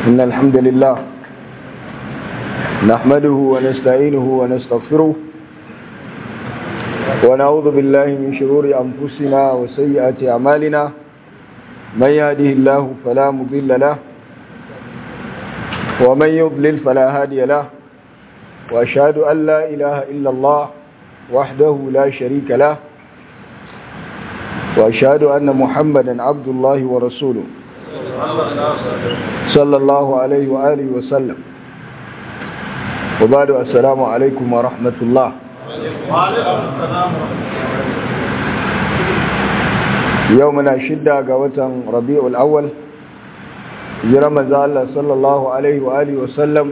إن الحمد لله نحمده ونستعينه ونستغفره ونعوذ بالله من شرور أنفسنا وسيئات أعمالنا من يهده الله فلا مضل له ومن يضلل فلا هادي له وأشهد أن لا إله إلا الله وحده لا شريك له وأشهد أن محمدا عبد الله ورسوله صلى الله عليه وآله وسلم وبعد السلام عليكم ورحمة الله يومنا شدة قوة ربيع الأول جرم الله صلى الله عليه وآله وسلم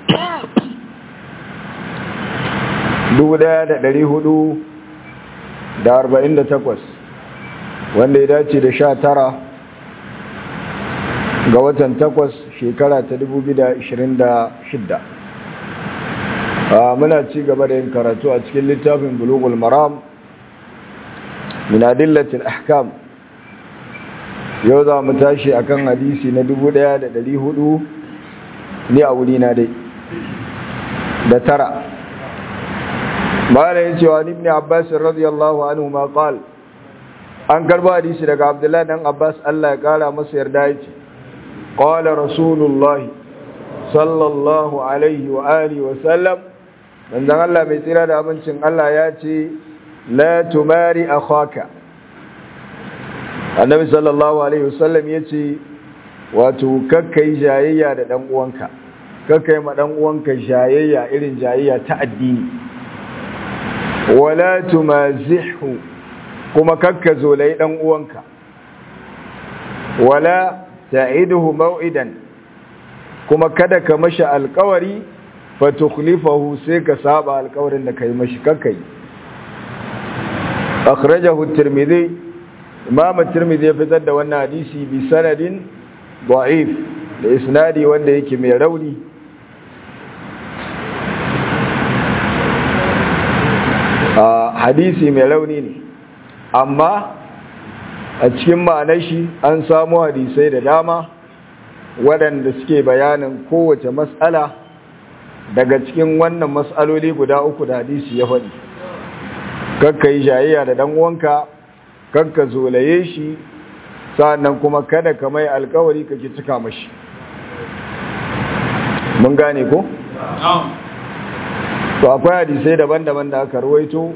dubu ɗaya da ɗari hudu da arba'in da takwas wanda ya dace da sha tara ga watan takwas shekara ta dubu biyu da ishirin da shidda muna ci gaba da yin karatu a cikin littafin bulugul maram min adillatil ahkam yau za mu tashi akan hadisi na dubu ɗaya da ɗari hudu ne a wuri na dai da tara bala yin cewa ibn abbas radiyallahu anhu ma qal an karba hadisi daga abdullahi dan abbas Allah ya kara masa yarda yace qala rasulullahi sallallahu alaihi wa alihi wa sallam manzon Allah mai tsira da abincin Allah ya ce la tumari akhaka annabi sallallahu alaihi wasallam yace wato kakkai jayayya da dan uwanka kakkai ma dan uwanka jayayya irin jayayya ta addini wala tumazihu kuma kakka zolai dan uwanka wala ta'iduhu maw'idan kuma kada ka mashi alƙawari fa tukhlifahu sai ka saba alƙawarin da kai mashi kakkai akhrajahu at-tirmidhi imam at-tirmidhi ya fitar da wannan hadisi bi sanadin da'if da isnadi wanda yake mai rauni hadisi mai rauni ne amma a cikin ma'anar shi an samu hadisai da dama waɗanda suke bayanin kowace matsala daga cikin wannan matsaloli guda uku da hadisi ya faɗi kakka yi jayayya da ɗan'uwanka kakka zolaye shi sa'annan kuma kada ka mai alkawari kake cika mashi mun gane ko? to akwai hadisai daban-daban da aka ruwaito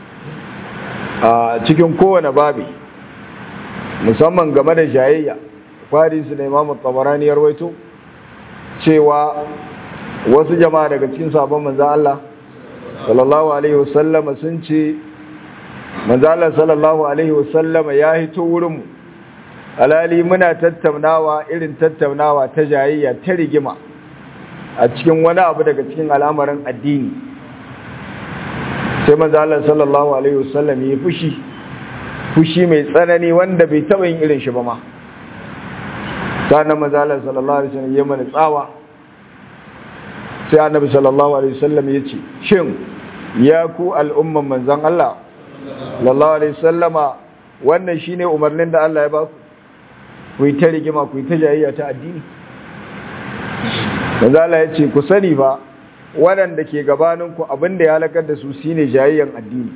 a cikin kowane babi musamman game da jayayya hadisi da imamu tabarani ya ruwaito cewa wasu jama'a daga cikin sabon manzan Allah sallallahu alaihi wasallam sun ce manzan Allah sallallahu alaihi wasallam ya hito wurinmu alali muna tattaunawa irin tattaunawa ta jayayya ta rigima a cikin wani abu daga cikin al'amarin addini sai manzala sallallahu alaihi wasallam ya fushi fushi mai tsanani wanda bai taba yin irin shi ba ma sannan manzala sallallahu alaihi wasallam ya mana tsawa sai annabi sallallahu alaihi wasallam ya ce shin ya ku al'umman manzon Allah sallallahu alaihi wasallama wannan shine umarnin da Allah ya ba ku ku yi ta rigima ku yi ta jayayya ta addini manzala ya ce ku sani ba waɗanda ke gabaninku abinda ya halakar da su shine jayayyan addini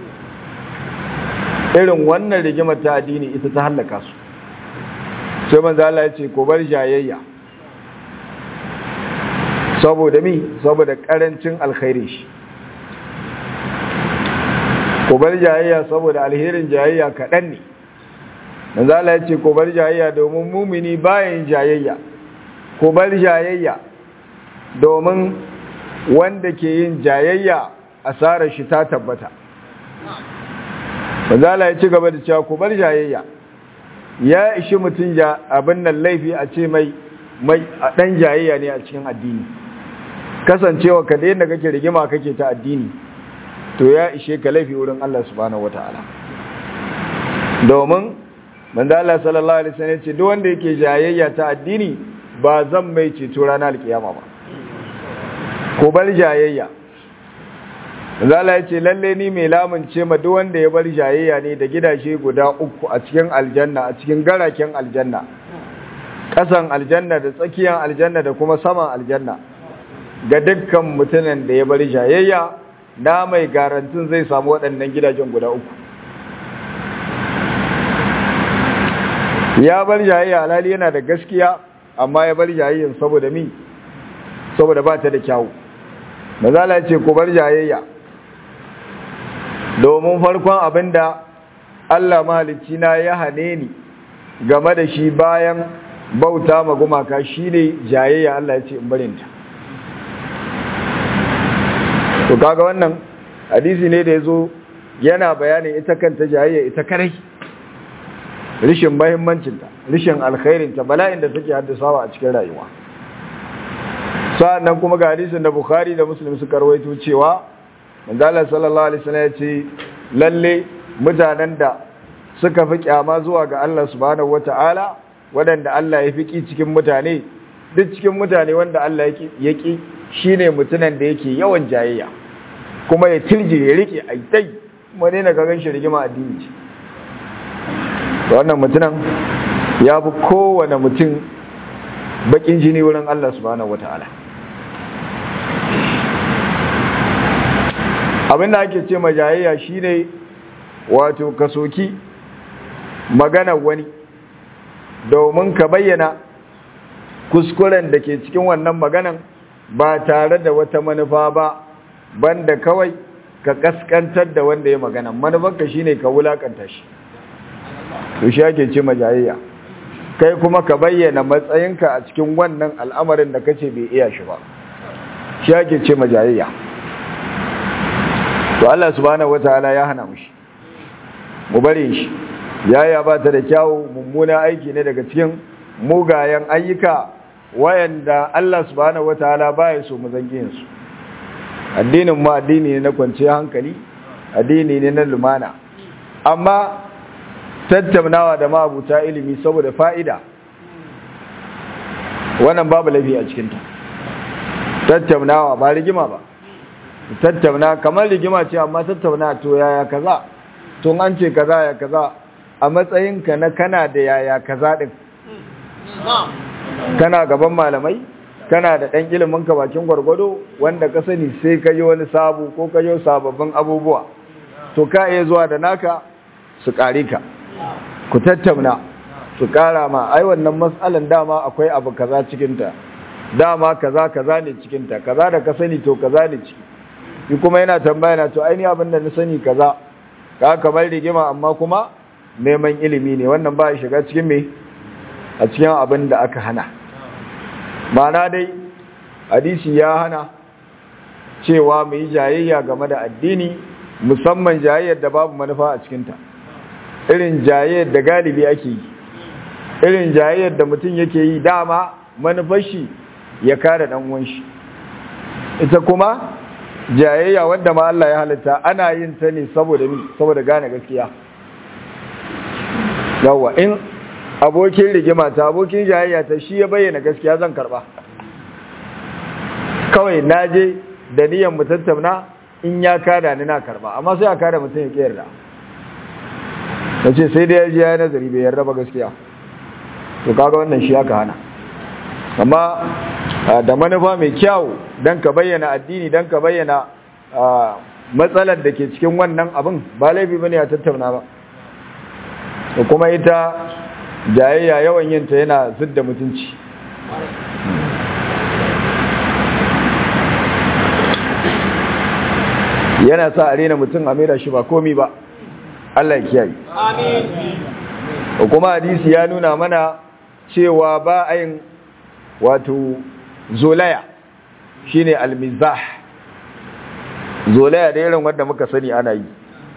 irin wannan rigimar ta addini ita ta halaka su sai manzala ya ce ku bar jayayya saboda mi saboda ƙarancin alkhairi shi ku bar jayayya saboda alherin jayayya kaɗan ne manzala ya ce ku bar jayayya domin mumini bayan jayayya ku bar jayayya domin wanda ke yin jayayya asarar shi ta tabbata manzala ya ci gaba da cewa ku bar jayayya ya ishi mutum abin nan laifi a ce mai mai a dan jayayya ne a cikin addini kasancewa ka da yadda kake rigima kake ta addini to ya ishe ka laifi wurin Allah subhanahu wataala domin manzala sallallahu alaihi wasallam ce duk wanda yake jayayya ta addini ba zan mai ceto ranar alkiyama ba ko bar jayayya zala ya ce lalle ni mai lamunce ma duk wanda ya bar jayayya ne da gidaje guda uku a cikin aljanna a cikin garaken aljanna ƙasan aljanna da tsakiyar aljanna da kuma saman aljanna ga dukkan mutumin da ya bari jayayya na mai garantin zai samu waɗannan gidajen guda uku ya bar jayayya alhali yana da gaskiya amma ya bar jayayyan saboda mi saboda ba ta da kyawu mazala ce ku bar jayayya domin farkon abinda Allah mahalicci na ya hane ni game da shi bayan bauta ma gumaka shine jayayya Allah ya ce in barinta to kaga wannan hadisi ne da yazo yana bayanin ita kanta jayayya ita karai rishin mahimmancinta rishin alkhairinta bala'in da take haddasawa a cikin rayuwa sa'annan kuma ga hadisin da bukhari da muslim suka rawaito cewa manzala sallallahu alaihi wasallam ya ce lalle mutanen da suka fi kyama zuwa ga Allah subhanahu wataala waɗanda Allah ya fiki cikin mutane duk cikin mutane wanda Allah ya ki shine mutunan da yake yawan jayayya kuma ya tilje ya rike aitai kuma ne na gagan shi rigima addini ce wannan mutunan ya fi kowane mutum bakin jini wurin Allah subhanahu wata'ala abinda ake ce majayayya shine wato kasoki magana wani domin ka bayyana kuskuren da ke cikin wannan maganan ba tare da wata manufa ba banda kawai ka kaskantar da wanda ya magana manufarka shine ka wulakanta shi to shi ake ce majayayya kai kuma ka bayyana matsayinka a cikin wannan al'amarin da kace bai iya shi ba shi ake ce majayayya to Allah subhanahu wataala ya hana mu shi mu bare shi yaya ba ta da kyawu mummuna aiki ne daga cikin mugayen ayyuka wayanda Allah subhanahu wataala baya so mu zangin su addinin mu addini ne na kwanciyar hankali addini ne na lumana amma tattaunawa da mabuta ilimi saboda fa'ida wannan babu laifi a cikinta tattaunawa ba rigima ba tattauna kamar rigima ce amma tattauna to yaya kaza tun an ce kaza ya kaza a matsayinka na kana da yaya kaza din kana gaban malamai kana da ɗan ilimin ka bakin gwargwado wanda ka sani sai ka yi wani sabu ko ka yi sababbin abubuwa to ka iya zuwa da naka su ƙare ka ku tattauna su ƙara ma ai wannan matsalan dama akwai abu kaza cikinta dama kaza kaza ne cikinta kaza da ka sani to kaza ne ciki shi kuma yana tambaya na to aini abin da na sani kaza ka kamar rigima amma kuma neman ilimi ne wannan ba ya shiga cikin me a cikin abin da aka hana ma'ana dai hadisi ya hana cewa mu yi jayayya game da addini musamman jayayyar da babu manufa a cikinta irin jayayyar da galibi ake yi irin jayayyar da mutum yake yi dama manufar shi ya kare dan uwan shi ita kuma jayayya wanda ma Allah ya halitta ana yin ta ne saboda ni saboda gane gaskiya yawa in abokin rigima ta abokin jayayya ta shi ya bayyana gaskiya zan karba kawai naje da niyyar mu tattauna in ya kada ni na karba amma sai a kada mutum ya kiyar da nace sai da ya ji ya nazari bai yarda ba gaskiya to kaga wannan shi aka hana amma da manufa mai kyau don ka bayyana addini don ka bayyana matsalar da ke cikin wannan abin ba laifi bane a tattauna ba da kuma ita jayayya yawan yinta yana zidda mutunci yana sa a rena mutum a mera shi ba komi ba Allah ya kiyaye amin kuma hadisi ya nuna mana cewa ba a yin wato zolaya shine almizah zolaya da irin wanda muka sani ana yi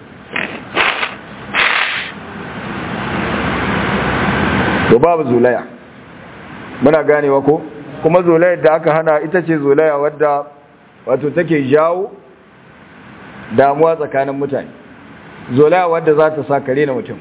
to babu zolaya muna ganewa ko kuma zolayar da aka hana ita ce zolaya wadda wato take jawo damuwa tsakanin mutane zolaya wadda za ta sa kare na mutum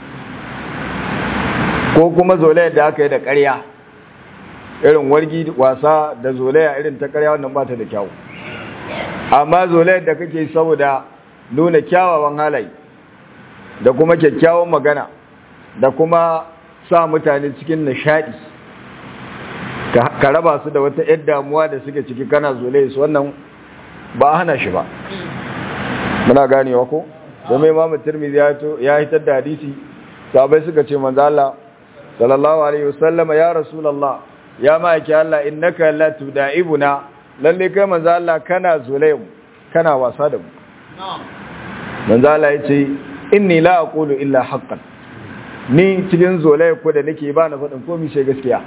ko kuma zolayar da aka yi da ƙarya irin wargi wasa da zolaya irin ta ƙarya wannan ba ta da kyawu amma zolayar da kake saboda nuna kyawawan halaye da kuma kyakkyawan magana da kuma sa mutane cikin nishadi ka raba su da wata yar damuwa da suke ciki kana zole su wannan ba hana shi ba muna ganewa ko domin imamu tirmidhi ya to ya hitar da hadisi sahabbai suka ce manzo Allah sallallahu alaihi wasallam ya rasulullah ya ma'aiki Allah innaka la tuda'ibuna lalle kai manzo Allah kana zole mu kana wasa da mu manzo Allah yace inni la aqulu illa haqqan ni cikin zolaya ko da nake ba na faɗin komai sai gaskiya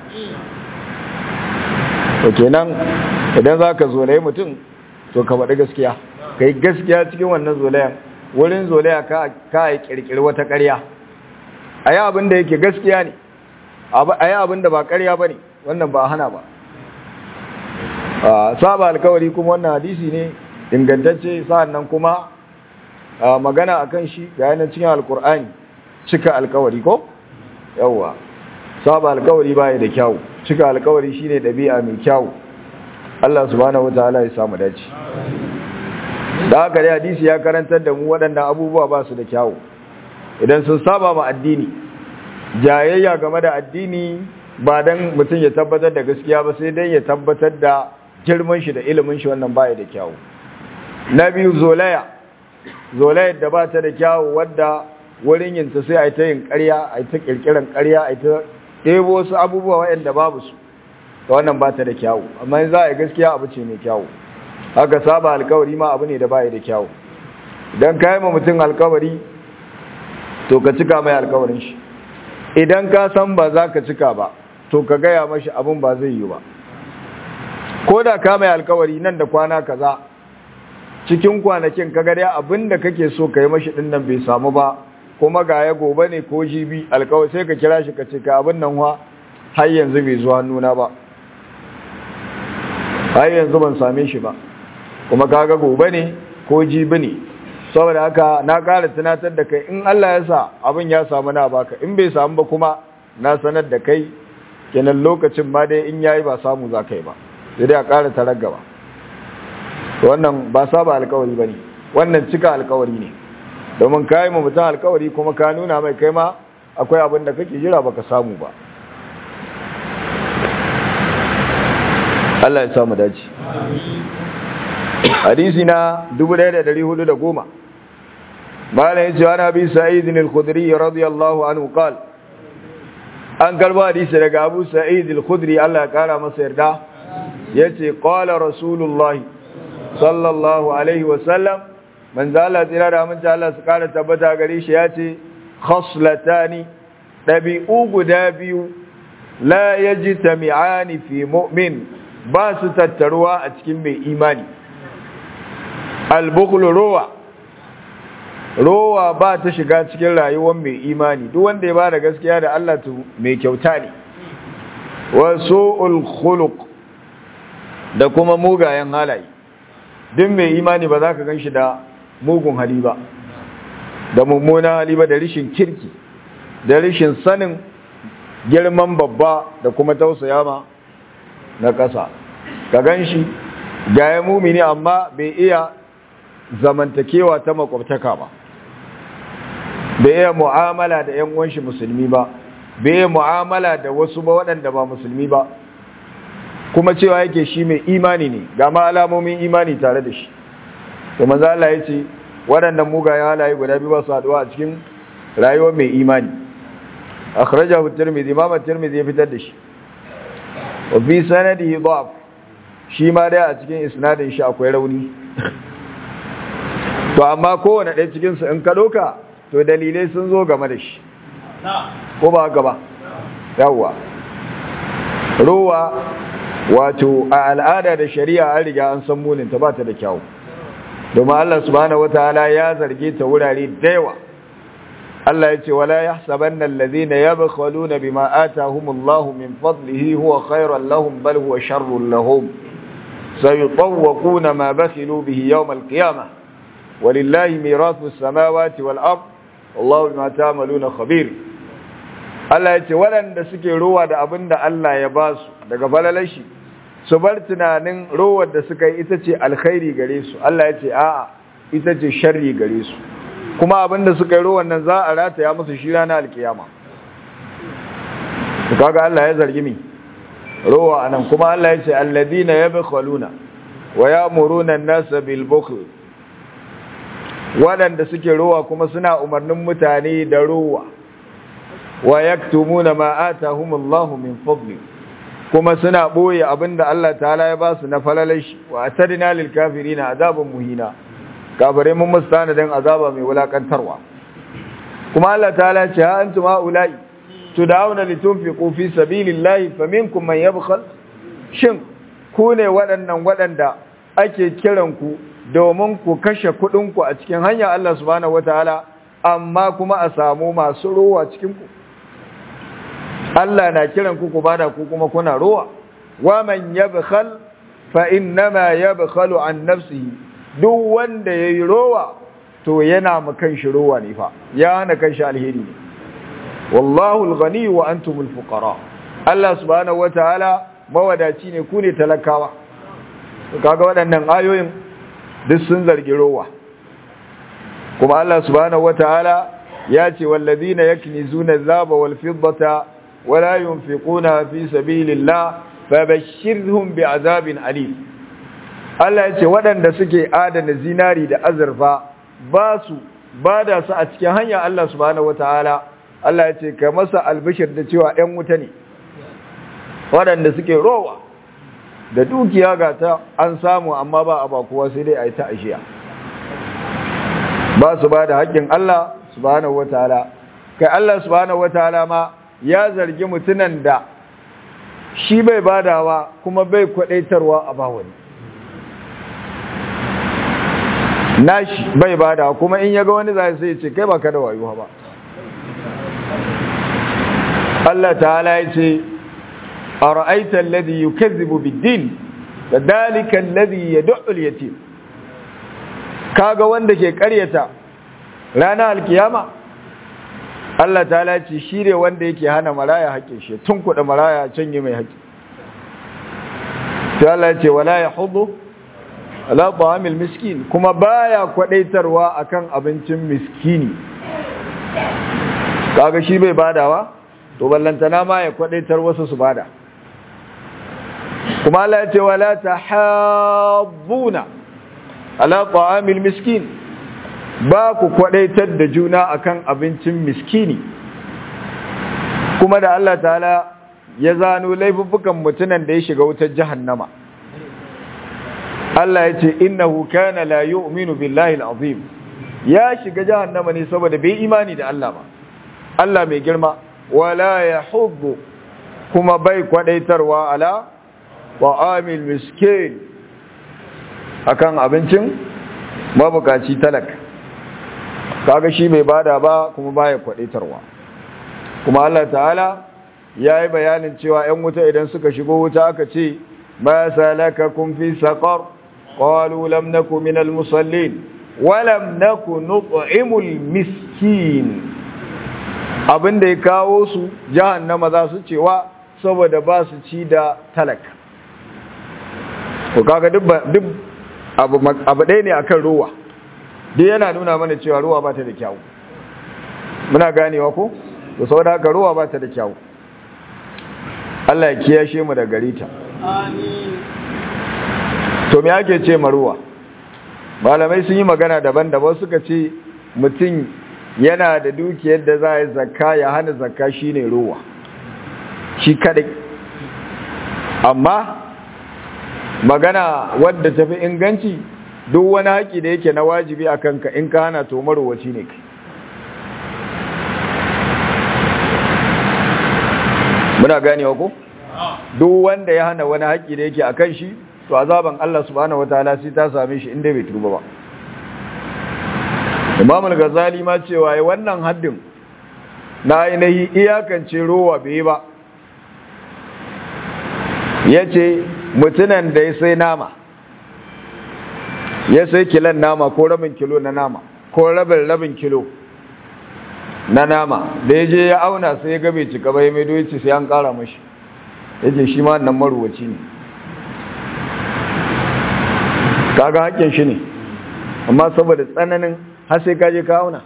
to kenan idan zaka zolaye mutum to ka faɗi gaskiya kai gaskiya cikin wannan zolayan wurin zolaya ka ka yi kirkiri wata ƙarya ayi abin da yake gaskiya ne ayi abin da ba ƙarya bane wannan ba hana ba saba alkawari kuma wannan hadisi ne ingantacce sa'annan kuma magana akan shi ga yanar cikin alkur'ani cika alkawari ko yawwa saba alkawari baya da kyau cika alkawari shine dabi'a mai kyau Allah subhanahu wataala ya samu dace da haka dai hadisi ya karantar da mu waɗannan abubuwa ba su da kyau idan sun saba ma addini jayayya game da addini ba dan mutum ya tabbatar da gaskiya ba sai dan ya tabbatar da girman shi da ilimin shi wannan baya da kyau na biyu zolaya zolayar da ba ta da kyawu wadda wurin yinta sai a yi ta yin ƙarya a yi ta ƙirƙiran ƙarya a yi ta ɗebo wasu abubuwa waɗanda babu su ta wannan ba ta da kyawu amma yin za a yi gaskiya abu ce mai kyawu haka saba alkawari ma abu ne da baya da kyawu idan ka yi ma mutum alkawari to ka cika mai alkawarin shi idan ka san ba za ka cika ba to ka gaya mashi abin ba zai yi ba ko da ka mai alkawari nan da kwana kaza cikin kwanakin kaga dai abinda kake so kai mashi din nan bai samu ba kuma ga ya gobe ne ko jibi alkawai sai ka kira shi ka ce ka abin nan wa har yanzu bai zuwa nuna ba har yanzu ban same shi ba kuma kaga gobe ne ko jibi ne saboda haka na ƙara tunatar da kai in Allah ya sa abin ya samu na baka in bai samu ba kuma na sanar da kai kenan lokacin ma dai in yayi ba samu za kai ba sai dai a ƙara tarar gaba wannan ba saba alkawari ba ne wannan cika alkawari ne domin ka yi mutum alkawari kuma ka nuna mai kai ma akwai abin da kake jira baka samu ba Allah ya samu dace hadisi na 1410 mala ya ce wani abi sa'id al-khudri radiyallahu anhu qal an karba hadisi daga abu sa'id al-khudri Allah ya kara masa yarda yace qala rasulullahi sallallahu alaihi wasallam manzo Allah tsira da amince Allah su kara tabbata gare shi yace khaslatani dabi'u guda biyu la yajtami'ani fi mu'min ba su tattaruwa a cikin mai imani al-bukhlu ruwa rowa ba ta shiga cikin rayuwar mai imani duk wanda ya bada gaskiya da Allah to mai kyauta ne wa su'ul khuluq da kuma mugayen halaye duk mai imani ba za ka gan shi da mugun hali ba da mummunan hali ba da rishin kirki da rishin sanin girman babba da kuma tausaya ma na ƙasa ka gan shi gaya mumini amma bai iya zamantakewa ta makwabtaka ba bai iya mu'amala da 'yan uwanshi musulmi ba bai iya mu'amala da wasu ba waɗanda ba musulmi ba kuma cewa yake shi mai imani ne ga ma alamomin imani tare da shi to manzo Allah ya ce waɗannan mugayen halaye guda biyu ba su haɗuwa a cikin rayuwar mai imani akhrajahu tirmidhi imam tirmidhi ya fitar da shi wa fi sanadihi dhaf shi ma dai a cikin isnadin shi akwai rauni to amma kowane ɗaya cikin su in ka doka to dalilai sun zo game da shi ko ba haka ba yawwa ruwa wato a al'ada da shari'a an riga an san munin ta bata da kyau domin Allah subhanahu wataala ya zarge ta wurare da yawa Allah ya ce wala yahsabanna alladhina yabkhaluna bima atahumullahu min fadlihi huwa khayran lahum bal huwa sharrun lahum sayutawquna ma bakhilu bihi yawm al-qiyamah walillahi mirathu as-samawati wal ard wallahu bima ta'maluna khabir Allah ya ce waɗanda suke rowa da abin da Allah ya ba su daga falalashi su bar tunanin rowar da suka yi ita ce alkhairi gare su Allah ya ce a'a ita ce sharri gare su kuma abin da suka yi rowar nan za a rataya musu shi ranar alkiyama su kaga Allah ya zargi mi rowa anan kuma Allah ya ce alladina yabkhaluna wa ya'muruna an-nasa bil bukhl waɗanda suke rowa kuma suna umarnin mutane da rowa wa yaktumuna ma atahumullahu min fadli kuma suna boye abinda Allah ta'ala ya ba su na falalashi wa atadna lil kafirina azaban muhina kafare mun mustana dan azaba mai wulakantarwa kuma Allah ta'ala ya ce ha antum haula'i tud'auna litunfiqu fi sabilillahi faminkum man yabkhal shin ku ne waɗannan waɗanda ake kiran ku domin ku kashe kuɗin ku a cikin hanyar Allah subhanahu wataala amma kuma a samu masu rowa cikin ku Allah na kiran ku ku bada ku kuma kuna rowa wa man yabkhal fa innama yabkhalu an nafsihi duk wanda yayi rowa to yana mu kanshi rowa ne fa ya hana kanshi alheri ne wallahu al-ghani wa antum al-fuqara Allah subhanahu wataala mawadaci ne ku ne talakawa kaga waɗannan ayoyin duk sun zargi rowa kuma Allah subhanahu wataala ya ce wallazina yaknizuna adh-dhaba wal fiddata wala yunfiquna fi sabilillah fabashshirhum bi'adabin alim Allah ya ce waɗanda suke adana zinari da azurfa ba su ba da su a cikin hanyar Allah subhanahu wataala Allah ya ce ka masa albishir da cewa ‘yan wuta ne waɗanda suke rowa da dukiya ga ta an samu amma ba a bakuwa sai dai a yi ta ashiya ba su ba da haƙƙin Allah subhanahu wataala kai Allah subhanahu wataala ma ya zargi mutunan da shi bai badawa kuma bai kwadaitarwa a bawani nashi bai badawa kuma in yaga wani zai sai ce kai baka da wayo ba Allah ta'ala ya ce ara'aita alladhi yukazzibu bid-din fadhalika alladhi yad'u al-yatim kaga wanda ke ƙaryata ranar alkiyama Allah ta laci shi ne wanda yake hana maraya haƙƙin shi tun kuɗa maraya canye mai haƙƙi ta Allah ce wala ya hudu ala ta'amil miskin kuma baya kwadaitarwa akan abincin miskini kaga shi bai badawa to ballantana ma ya kwadaitar wasu su bada kuma Allah ya ce wala tahabbuna ala ta'amil miskin ba ku kwadaitar da juna akan abincin miskini kuma da Allah ta'ala ya zano laifuffukan mutunan da ya shiga wutar jahannama Allah ya ce innahu kana la yu'minu billahi al-azim ya shiga jahannama ne saboda bai imani da Allah ba Allah mai girma wala yahubbu kuma bai kwadaitarwa ala ta'amil miskin akan abincin mabukaci talaka kaga shi bai bada ba kuma baya kwadaitarwa kuma Allah ta'ala yayi bayanin cewa 'yan wuta idan suka shigo wuta aka ce ma salakakum fi saqar qalu lam naku minal musallin wa lam naku nut'imul miskin abinda ya kawo su jahannama za su cewa saboda ba su ci da talaka ko kaga duk duk abu abu ɗaya ne akan ruwa duk yana nuna mana cewa ruwa ba ta da kyau muna ganewa ko to saboda haka ruwa ba ta da kyau Allah ya kiyashe mu da gare ta amin to me ake ce ma ruwa malamai sun yi magana daban-daban suka ce mutum yana da dukiyar da za a yi zakka ya hana zakka shine ruwa shi kadai amma magana wadda tafi inganci duk wani haƙi da yake na wajibi a kanka in ka hana to marowaci ne kai muna ganewa ko duk wanda ya hana wani haƙi da yake a kan shi to azaban Allah subhanahu wataala sai ta same shi inda bai tuba ba Imam al-Ghazali ma cewa wannan haddin na ainihi iyakance rowa bai ba yace mutunan da ya sai nama ya sai kilan nama ko rabin kilo na nama ko rabin rabin kilo na nama da ya je ya auna sai ya gabe cika bai mai doyi sai an kara mashi yake shi ma nan maruwaci ne kaga hakkin shi ne amma saboda tsananin har sai kaje ka auna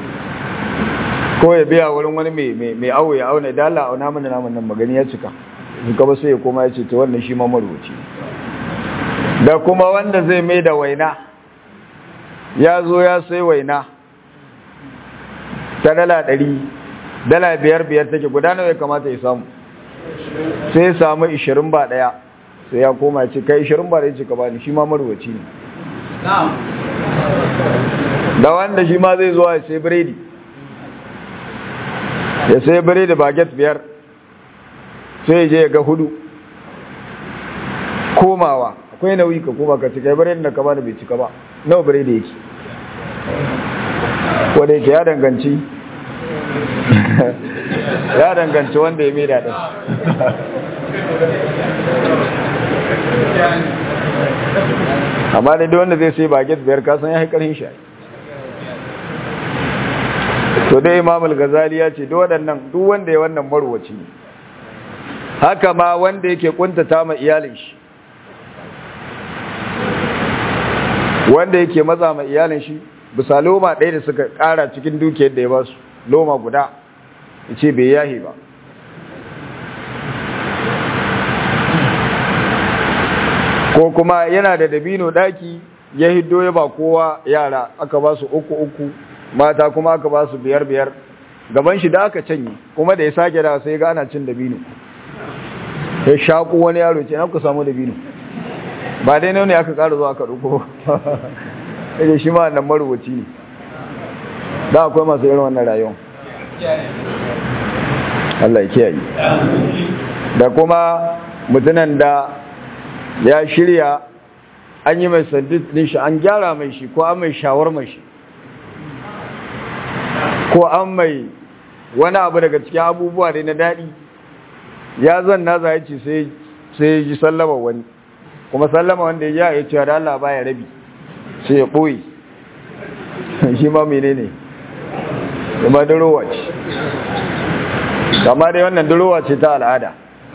ko ya biya wurin wani mai awo ya auna da Allah auna mana naman nan magani ya cika suka ba sai ya koma ya ce ta wannan shi ma marubuci da kuma wanda zai mai da waina ya zo ya sai waina ta dala ɗari dala biyar biyar take guda nawa ya kamata ya samu sai ya samu ishirin ba ɗaya sai ya koma ya ce kai ishirin ba ɗaya ce ka bani shi ma marubuci ne da wanda shi ma zai zo ya sai biredi ya sai biredi baget biyar sai je ga hudu komawa akwai nauyi ka koma ka cika biredi da ka bani bai cika ba nawa biredi yake wanda yake ya danganci ya danganci wanda ya mai daɗin amma da wanda zai sai baget biyar kasan ya haikarin shi to dai imam al-ghazali ya ce duk waɗannan duk wanda ya wannan marwaci ne haka ma wanda yake kuntata ma iyalin shi wanda yake matsa ma iyalin shi bisa loma ɗaya da suka ƙara cikin dukiyar da ya ba su loma guda ya ce bai yahi ba ko kuma yana da dabino ɗaki ya hiddo ya ba kowa yara aka ba su uku uku mata kuma aka ba su biyar biyar gaban shi da aka canye kuma da ya sake da sai ga ana cin dabino ya shaku wani yaro ce na ku samu dabino ba dai ne aka ƙara zuwa aka ɗuko ya shi ma nan marubuci ne da akwai masu irin wannan rayuwa Allah ya kiyaye da kuma mutunan da ya shirya an yi mai sandit din shi an gyara mai shi ko an mai shawar mai shi ko an mai wani abu daga cikin abubuwa dai na daɗi ya zan na za ce sai ya ji sallama wani kuma sallama wanda ya ya ce da Allah baya rabi sai ya ɓoye shi ma mene ne kuma durowa ce kama dai wannan durowa ce ta al'ada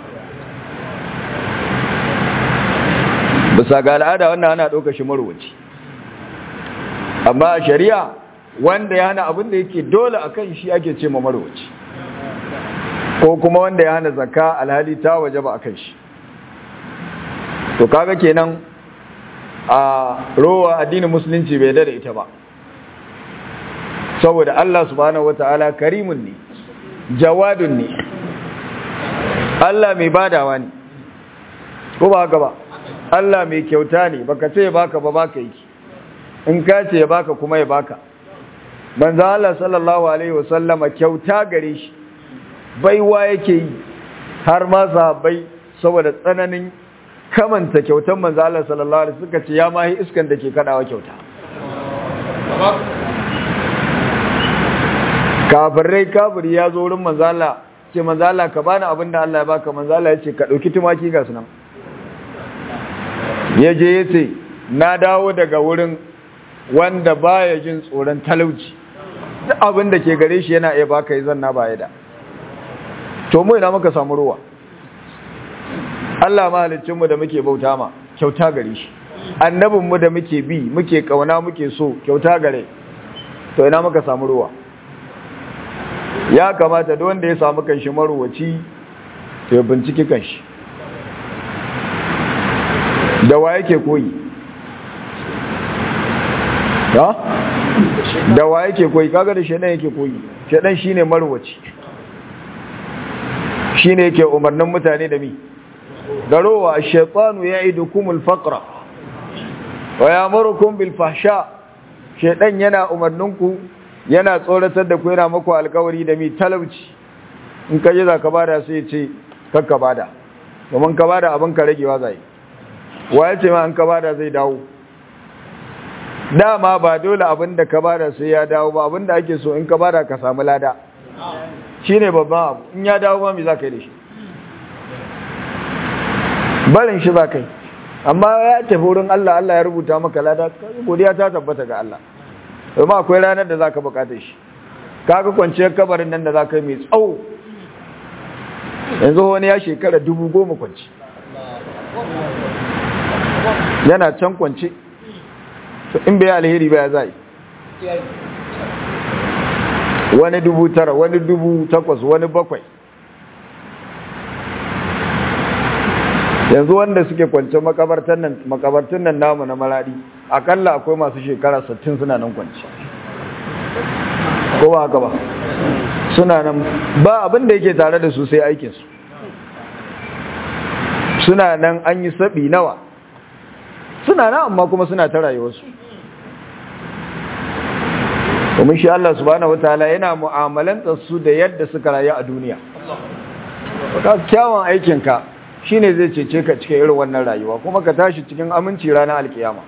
bisa ga al'ada wannan ana ɗauka shi marwaci amma a shari'a wanda ya hana abin da yake dole a kan shi ake ce ma marwaci ko kuma wanda ya hana zakka alhali ta waje ba a kan shi to kaga kenan a rowa addinin musulunci bai da ita ba saboda Allah subhanahu wataala karimun ne jawadun ne Allah mai badawa ne ko ba haka ba Allah mai kyauta ne baka ce ya baka ba baka yi in ka ce ya baka kuma ya baka manzo Allah sallallahu alaihi wasallama kyauta gare shi baiwa yake yi har ma sahabbai saboda tsananin kamanta kyautan manzo Allah sallallahu alaihi suka ce ya mahi iskan da ke kadawa kyauta kafirai kafiri ya zo wurin manzo Allah ce manzo Allah ka bani abin da Allah ya baka manzo Allah ya ce ka dauki tumaki ga sunan ya je ya ce na dawo daga wurin wanda baya jin tsoron talauci duk abin da ke gare shi yana iya baka yi zanna baya da to mu ina muka samu ruwa Allah mahalicinmu da muke bauta ma kyauta gare shi annabinmu da muke bi muke kauna muke so kyauta gare to ina muka samu ruwa ya kamata duk wanda ya samu kanshi maruwaci to ya binciki kanshi da wa yake koyi ha da wa yake koyi kaga da shedan yake koyi shedan shine maruwaci shine yake umarnin mutane da mi garowa ash-shaytanu ya'idukumul faqra wa ya'murukum bil fahsha shedan yana umarninku yana tsoratar da ku yana muku alkawari da mi talauci in ka je zaka bada sai ya ce kakka bada domin ka bada abin ka ragewa zai wa ya ce ma an ka bada zai dawo dama ba dole abin da ka bada sai ya dawo ba abin da ake so in ka bada ka samu lada shine babban abu in ya dawo ba me za ka yi da shi barin shi za ka yi amma ya tafi wurin Allah Allah ya rubuta maka lada godiya ta tabbata ga Allah domin akwai ranar da za ka bukata shi kaga kwanciyar kabarin nan da za ka yi mai tsawo yanzu wani ya shekara dubu goma kwanci yana can kwanci in bai alheri ba ya zai wani dubu tara wani dubu takwas wani bakwai yanzu wanda suke kwance makabartan nan makabartun nan namu na maradi akalla akwai masu shekara 60 suna nan kwance ko ba haka ba suna nan ba abin da yake tare da su sai aikin su suna nan an yi sabi nawa suna nan amma kuma suna ta rayuwarsu domin shi Allah subhanahu wataala yana mu'amalanta su da yadda suka rayu a duniya ka kyawun aikinka shine zai cece ka cikin irin wannan rayuwa kuma ka tashi cikin aminci ranar alkiyama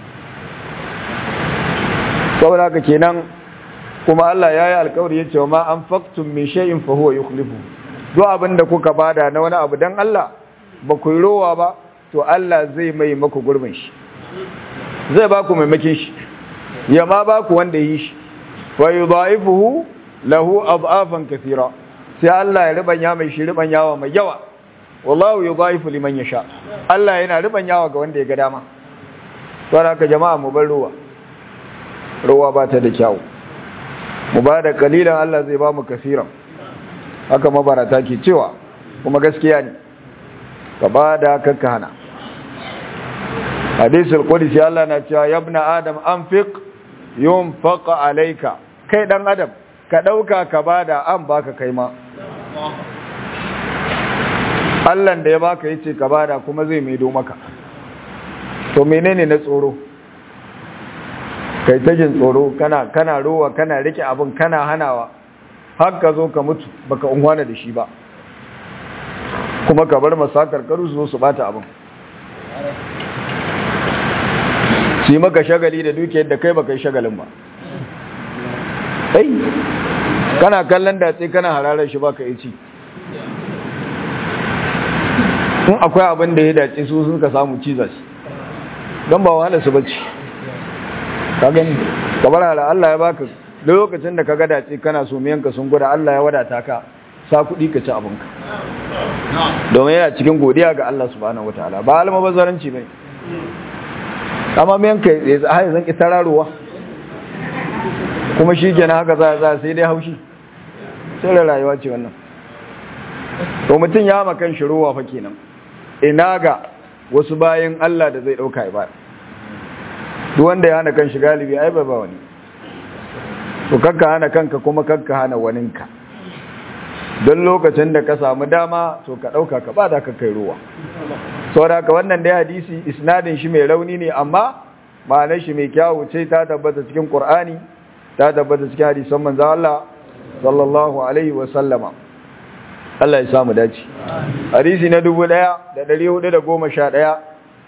saboda haka kenan kuma Allah ya yi alkawari ya ce wa ma an faktun min shay'in fa huwa yukhlifu duk abin da kuka bada na wani abu dan Allah ba ku yi rowa ba to Allah zai mai maku gurbin shi zai ba ku maimakin shi ya ma ba ku wanda yi shi fa yudha'ifuhu lahu ad'afan kathira sai Allah ya ribanya mai shi ribanyawa mai yawa wallahu yudha'ifu liman yasha Allah yana ribanyawa ga wanda ya ga dama to haka jama'a mu bar ruwa ruwa ba ta da kyau mu ba da kalilan Allah zai ba mu kasiran haka mabarata ke cewa kuma gaskiya ne ka ba da kakka hana hadisul qudsi Allah na cewa ya ibn adam anfiq yunfaq alayka kai dan adam ka dauka ka bada an baka kai ma Allah da ya baka yace ka bada kuma zai maido maka to menene na tsoro kai ta jin tsoro kana kana rowa kana rike abin kana hanawa har ka zo ka mutu baka unwana da shi ba kuma ka bar masakar karu su zo su bata abin shi maka shagali da dukiyar da kai baka yi shagalin ba ai kana kallon datse kana hararar shi baka yi ci in akwai abin da ya dace su sun ka samu ciza shi don ba wahala su bacci ka gani kamar hala Allah ya baka lokacin da ka ga dace kana so miyanka sun guda Allah ya wadata ka sa kuɗi ka ci abinka domin yana cikin godiya ga Allah subhanahu wataala ba alma bazaranci bane amma miyanka ya zai zan ki tararuwa kuma shi kenan haka za za sai dai haushi sai da rayuwa ce wannan to mutum ya makan shi ruwa fa kenan ina ga wasu bayan Allah da zai dauka ibada duk wanda ya hana kan shi galibi ai ba wani to kakka hana kanka kuma kakka hana waninka don lokacin da ka samu dama to ka dauka ka bada ka kai ruwa saboda haka wannan dai hadisi isnadin shi mai rauni ne amma ma'anar shi mai kyawu ce ta tabbata cikin Qur'ani ta tabbata cikin hadisan manzon Allah sallallahu alaihi wa sallama Allah ya samu dace hadisi na 1411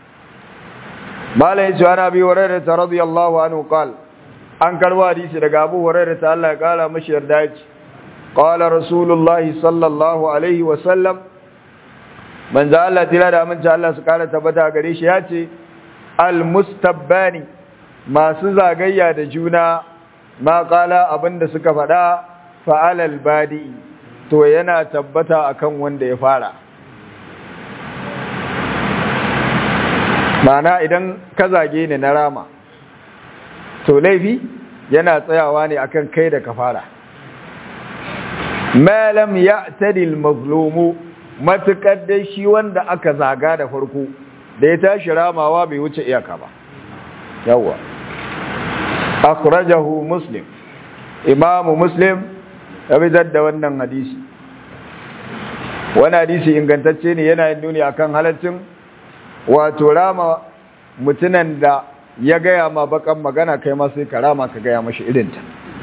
malai cewa na bi hurairah ta radiyallahu anhu qal an karwa hadisi daga Abu Hurairah ta Allah ya kara mashi yarda yace qala rasulullahi sallallahu alaihi wa sallam manzo Allah tira da amince Allah su kara tabbata gare shi yace al mustabbani masu zagayya da juna ma kala abinda suka faɗa fa'alal badi to yana tabbata akan wanda ya fara mana idan ka zage ni na rama to laifi yana tsayawa ne akan kai da ka fara malam ya tadil mazlumu matukar dai shi wanda aka zaga da farko da ya tashi ramawa bai wuce iyaka ba yawwa akhrajahu muslim imamu muslim ya fitar da wannan hadisi wani hadisi ingantacce ne yana yin nuni akan halaccin wato rama mutunan da ya gaya ma bakan magana kai ma sai ka rama ka gaya mashi irinta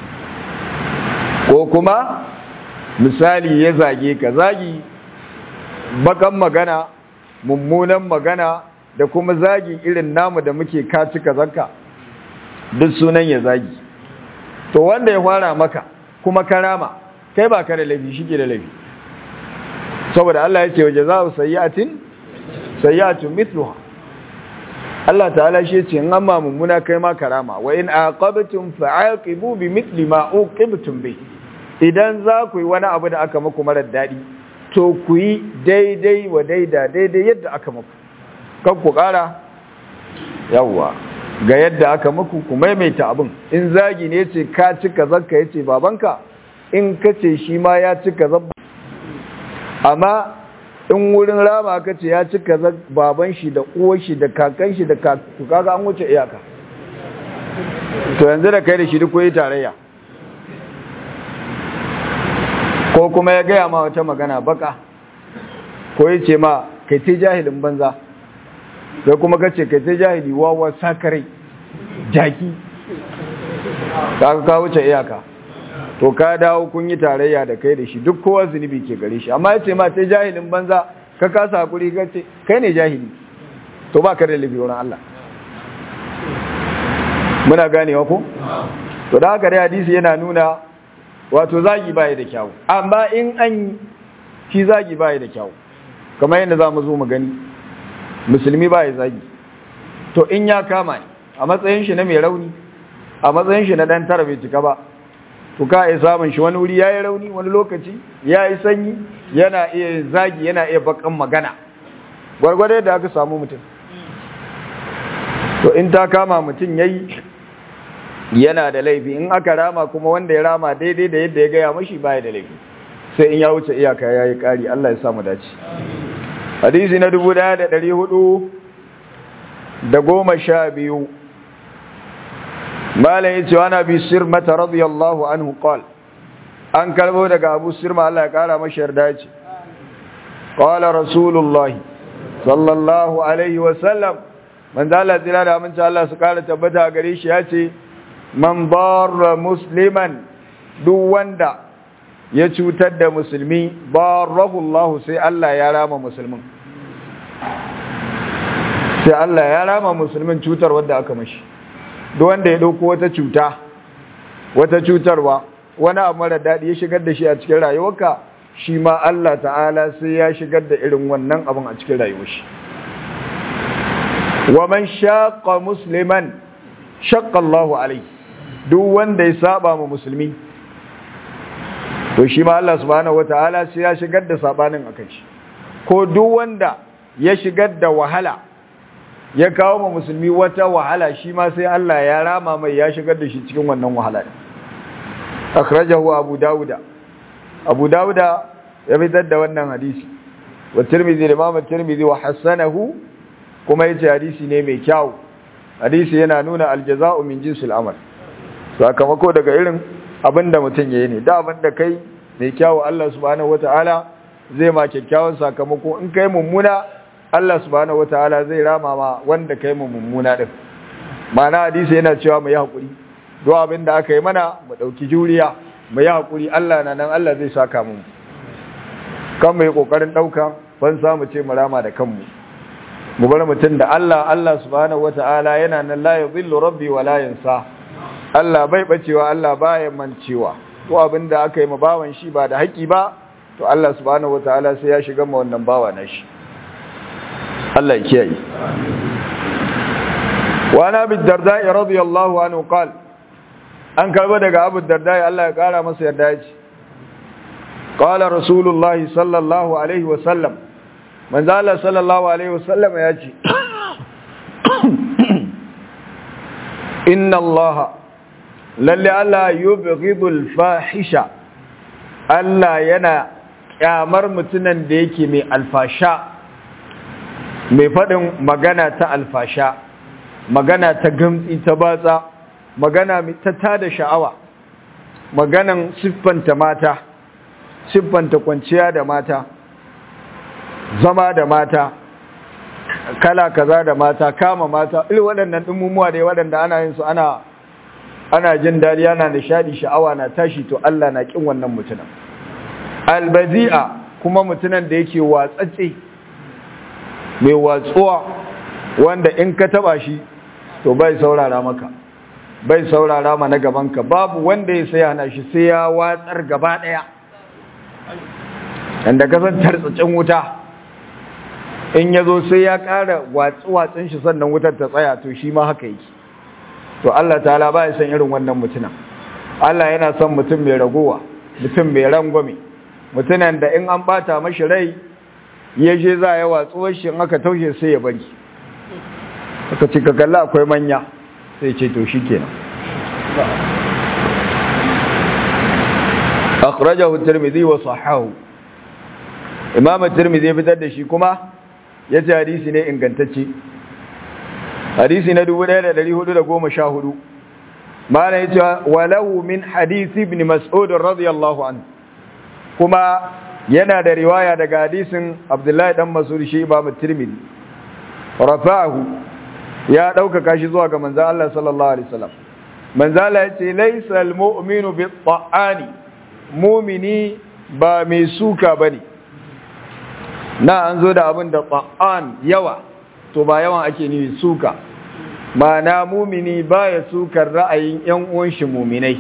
ko kuma misali ya zage ka zagi bakan magana mummunan magana da kuma zagi irin namu da muke kaci kazanka duk sunan ya zagi to wanda ya fara maka kuma karama kai ba ka da laifi shi ke da laifi saboda Allah ya ce waje za su sayyatin sayyatun mithluha Allah ta'ala shi ce in amma mummuna kai ma karama wa in aqabtum fa'aqibu bi mithli ma uqibtum bi idan za ku yi wani abu da aka muku marar dadi to ku yi daidai wa daida daidai yadda aka muku kan ku kara yawwa ga yadda aka muku ku maimaita abin in zagi ne ce ka cika zakka yace babanka in kace shi ma ya cika zabba amma in wurin rama ka ce ya ci kaza baban shi da uwar shi da kakan shi da kaga an wuce iyaka to yanzu da kai da shi duk yi tarayya ko kuma ya gaya ma wata magana baka ko ya ce ma kai ce jahilin banza sai kuma ka ce kai ce jahili wawa sakarai jaki ka ka wuce iyaka to ka dawo kun yi tarayya da kai da shi duk kowa zunubi ke gare shi amma ya ce ma ce jahilin banza ka kasa hakuri ka ce kai ne jahili to ba ka da laifi wurin Allah muna ganewa ko to da haka dai hadisi yana nuna wato zagi baya da kyau amma in an shi zagi baya da kyau kamar yadda za mu zo mu gani musulmi baya zagi to in ya kama ne a matsayin shi na mai rauni a matsayin shi na dan tara bai cika ba to ka iya samun shi wani wuri yayi rauni wani lokaci yayi sanyi yana iya zagi yana iya bakan magana gwargwado da aka samu mutum to in ta kama mutum yayi yana da laifi in aka rama kuma wanda ya rama daidai da yadda ya gaya mashi baya da laifi sai in ya wuce iyaka ya yi ƙari Allah ya samu dace hadisi na dubu ɗaya da ɗari hudu da goma sha biyu malam ya ce wani abi sirmata radiyallahu anhu qal an kalbo daga abu sirma Allah ya kara mashi yarda ce qala rasulullahi sallallahu alaihi wa sallam manzo Allah tsira da aminci Allah su kara tabbata gare shi ya ce man barra musliman duk wanda ya cutar da musulmi barahu Allah sai Allah ya rama musulmin sai Allah ya rama musulmin cutar wanda aka mashi duk wanda ya dauko wata cuta wata cutarwa wani abu mara daɗi ya shigar da shi a cikin rayuwarka shi ma Allah ta'ala sai ya shigar da irin wannan abin a cikin rayuwar shi wa man shaqa musliman shaqqa Allahu alayhi duk wanda ya saba ma musulmi to shi ma Allah subhanahu wataala sai ya shigar da sabanin akan shi ko duk wanda ya shigar da wahala ya kawo ma musulmi wata wahala shi ma sai Allah ya rama mai ya shigar da shi cikin wannan wahala akhrajahu abu dauda abu dauda ya fitar da wannan hadisi wa tirmidhi da imam tirmidhi wa hasanahu kuma yace hadisi ne mai kyau hadisi yana nuna aljaza'u min jinsil amal sakamako daga irin abinda mutum yayi ne da abinda kai mai kyau Allah subhanahu wataala zai ma kyakkyawan sakamako in kai mummuna Allah subhanahu wataala zai rama ma wanda kai mu mummuna din ma'ana hadisi yana cewa mu yi hakuri duk abinda aka yi mana mu dauki juriya mu yi hakuri Allah na nan Allah zai saka mu kan mu yi kokarin dauka ban samu ce mu rama da kanmu mu bar mutum da Allah Allah subhanahu wataala yana nan la yadhillu rabbi wa la yansa Allah bai bacewa Allah baya mancewa to abinda aka yi ma bawan shi ba da haƙi ba to Allah subhanahu wataala sai ya shiga ma wannan bawa na shi Allah ya kiyaye wa ana bi darda radiyallahu anhu qal an karba daga abu darda Allah ya kara masa yarda ya ce qala rasulullah sallallahu alaihi wa sallam manzo Allah sallallahu alaihi wa sallam ya ce inna Allah lalle Allah yubghidul fahisha Allah yana kyamar mutunan da yake mai alfasha mai faɗin magana ta alfasha magana ta gamtsi ta batsa magana ta tada sha'awa maganan siffanta mata siffanta kwanciya da mata zama da mata kala kaza da mata kama mata irin waɗannan ɗumumuwa da waɗanda ana yin su ana ana jin dariya ana nishadi sha'awa na tashi to Allah na kin wannan mutunan albazi'a kuma mutunan da yake watsatse mai watsuwa wanda in ka taba shi to bai saurara maka bai saurara ma na gabanka babu wanda ya sai hana shi sai ya watsar gaba daya inda ka san tartsacin wuta in ya zo sai ya ƙara watsu-watsun shi sannan wutar ta tsaya to shi ma haka yake to Allah ta'ala ba ya san irin wannan mutunan Allah yana son mutum mai ragowa mutum mai rangwame mutunan da in an bata mashi rai ya je za ya watsuwar shi aka taushe sai ya bari aka ce ka kalla akwai manya sai ce to shi kenan akhrajahu tirmidhi wa sahahu imam tirmidhi ya fitar da shi kuma yace hadisi ne ingantacce hadisi na 1414 mana yace walahu min hadisi ibn mas'ud radiyallahu anhu kuma yana da riwaya daga hadisin abdullahi dan mas'ud shi imam tirmidhi rafa'ahu ya ɗaukaka shi zuwa ga manzan Allah sallallahu Alaihi wasallam manzan Allah ya ce laisa al-mu'minu bi ta'ani mumini ba mai suka bane na an zo da abin da ta'an yawa to ba yawan ake nufi suka ma'ana mumini baya sukar ra'ayin yan uwan shi muminai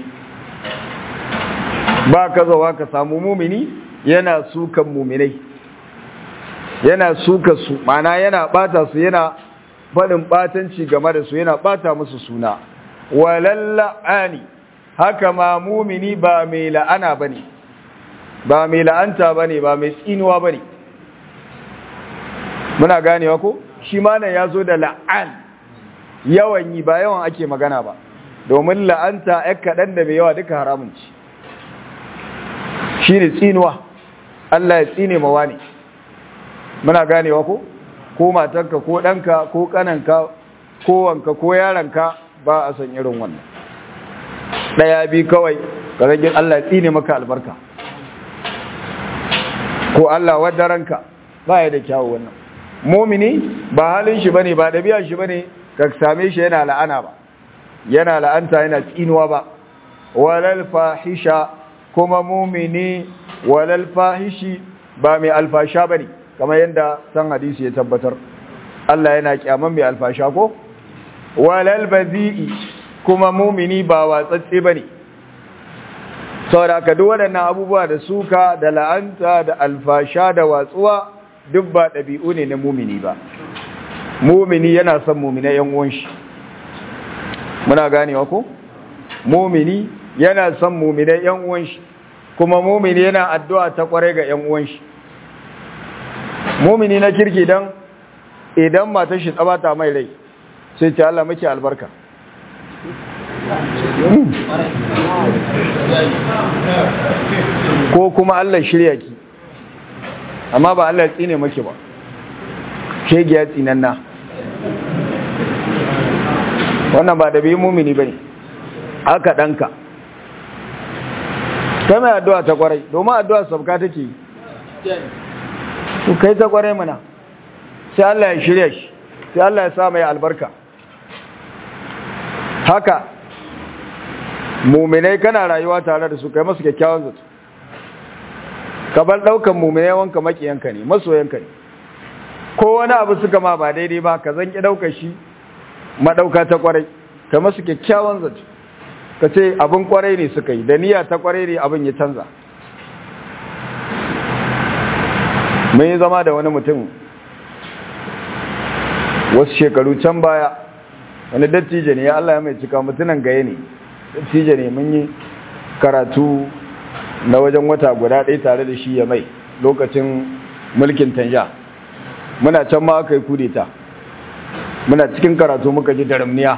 ba ka zawa ka samu mumini yana sukan muminai yana suka su ma'ana yana bata su yana faɗin ɓatanci game da su yana ɓata musu suna walalla'ani haka ma mumini ba mai la'ana ba ne ba mai la'anta ba ne ba mai tsinuwa ba ne muna ganewa ko shi mana ya zo da la'an yawan yi ba yawan ake magana ba domin la'anta ya kaɗan da mai yawa duka haramun ci shi ne tsinuwa Allah ya tsine mawa ne muna ganewa ko ko matarka ko ɗanka ko ƙananka ko wanka ko yaranka ba a san irin wannan ɗaya bi kawai ka rage Allah ya tsine maka albarka ko Allah wadda ranka ba ya da kyawu wannan mumini ba halin shi bane ba ɗabi'a shi bane ka same shi yana la'ana ba yana la'anta yana tsinuwa ba walal fahisha kuma mumini walal fahishi ba mai alfasha bane kamar yadda san hadisi ya tabbatar Allah yana kyaman mai alfasha ko walal bazi'i kuma mumini ba watsatse bane saboda ka duk waɗannan abubuwa da suka da la'anta da alfasha da watsuwa duk ba ɗabi'u ne na mumini ba mumini yana son mumina yan uwan shi muna ganewa ko mumini yana son mumina yan uwan shi kuma mumini yana addu'a ta kware ga yan uwan shi mumini na kirki dan idan matar shi tsabata mai rai sai ce Allah muke albarka ko kuma Allah shirya ki amma ba Allah tsine maki ba shege ya tsinanna wannan ba da bi mumini bane aka danka kai mai addu'a ta kwarai domin addu'a sabka take yi to kai ta kwarai mana sai Allah ya shirya shi sai Allah ya sa mai albarka haka muminai kana rayuwa tare da su kai masu kyakkyawan zato ka bar daukan muminai wanka makiyanka ne masoyanka ne ko wani abu suka ma ba daidai ba ka zanki daukar shi madauka ta kwarai ka masu kyakkyawan zato ka ce abin kwarai ne suka yi da niyya ta kwarai ne abin ya canza mun yi zama da wani mutum wasu shekaru can baya wani dattijo ne ya Allah ya mai cika mutunan gaye ne dattijo ne mun yi karatu na wajen wata guda ɗaya tare da shi ya mai lokacin mulkin tanja muna can ma aka yi kudeta muna cikin karatu muka ji daramniya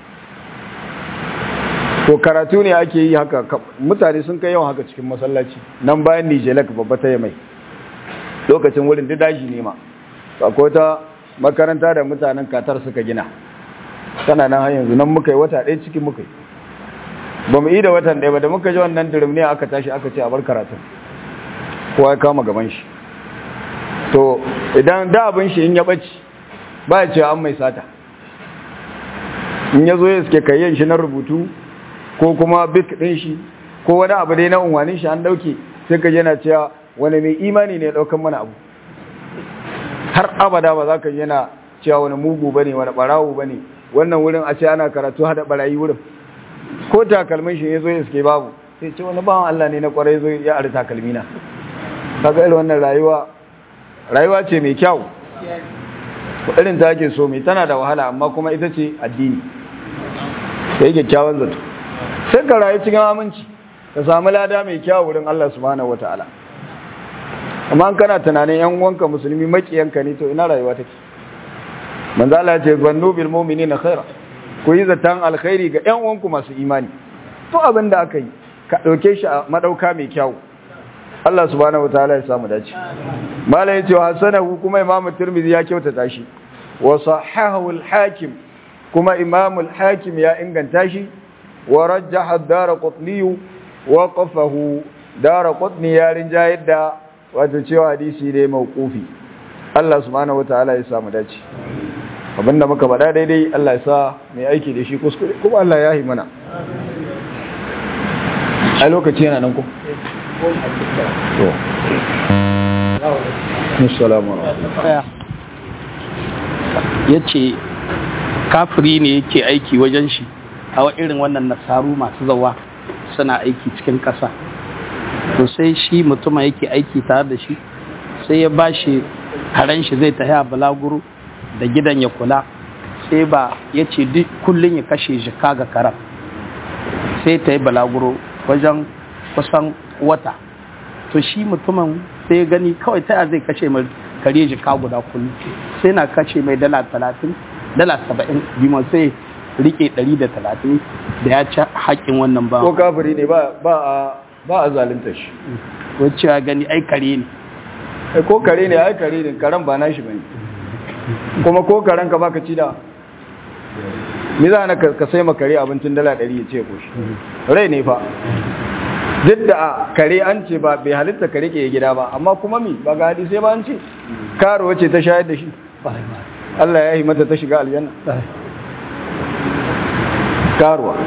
to karatu ne ake yi haka mutane sun kai yawan haka cikin masallaci nan bayan nijelak babba ta mai lokacin wurin duk daji ne ma akwai ta makaranta da mutanen katar suka gina tana nan har yanzu nan muka yi wata ɗaya cikin muka yi ba mu yi da watan ɗaya ba da muka ji wannan ne aka tashi aka ce a bar karatun kowa ya kama gaban shi to idan da abin shi in ya ɓaci ba ya ce an mai sata in ya zo ya suke kayyan shi na rubutu ko kuma bik ɗin shi ko wani abu dai na unwanin shi an ɗauke sai ka yana cewa wani mai imani ne ɗaukan mana abu har abada ba za ka yana cewa wani mugu ba ne wani ɓarawo ba ne wannan wurin a ce ana karatu hada ɓarayi wurin ko takalmin shi ya zo ya suke babu sai ce wani bawan Allah ne na ƙwarai zo ya ari takalmina kaga irin wannan rayuwa rayuwa ce mai kyau irin ta ake so mai tana da wahala amma kuma ita ce addini da yake kyawun zato sai ka rayu cikin aminci ka samu lada mai kyau wurin Allah subhanahu wataala amma kana tunanin yan uwanka musulmi makiyanka ne to ina rayuwa take manzo Allah ya ce zannu bil mu'minina khaira ku yi zatan alkhairi ga yan uwanku masu imani to abin da aka yi ka dauke shi a madauka mai kyau Allah subhanahu wataala ya samu dace malai yace hasanahu kuma imamu tirmidhi ya kyautata shi wa sahahahu al-hakim kuma imamu al-hakim ya inganta shi wa rajjaha ad-darqutni wa qafahu darqutni ya rinjayar da wato cewa hadisi ne mauqufi Allah subhanahu wataala ya samu dace abinda muka faɗa daidai Allah ya sa mai aiki da shi kuskure kuma Allah ya yi mana a lokaci yana nan ko to assalamu alaikum ya ce kafiri ne yake aiki wajen shi a wa irin wannan nasaru masu zawa suna aiki cikin ƙasa to sai shi mutumin yake aiki tare da shi sai ya ba shi karen shi zai tafi a balaguro da gidan ya kula sai ba ya ce duk kullum ya kashe jika ga karen sai ta yi balaguro wajen kusan wata to shi mutumin sai ya gani kawai ta zai kashe mai kare jika guda kullum sai na kashe mai dala talatin dala saba'in bima sai rike ɗari da talatin da ya ci haƙƙin wannan ba ko kafiri ne ba a ba a zalunta shi wacce ya gani ai kare ne Eh, ko kare ne ai kare ne karen ba nashi bane kuma ko karen ka baka ci da ni za na ka sai makare abincin dala 100 ya ce ko shi rai ne fa duk da a kare an ce ba bai halitta kare ke gida ba amma kuma mi ba ga hadisi ba an ce karo wace ta shayar da shi Allah ya yi mata ta shiga aljanna karuwa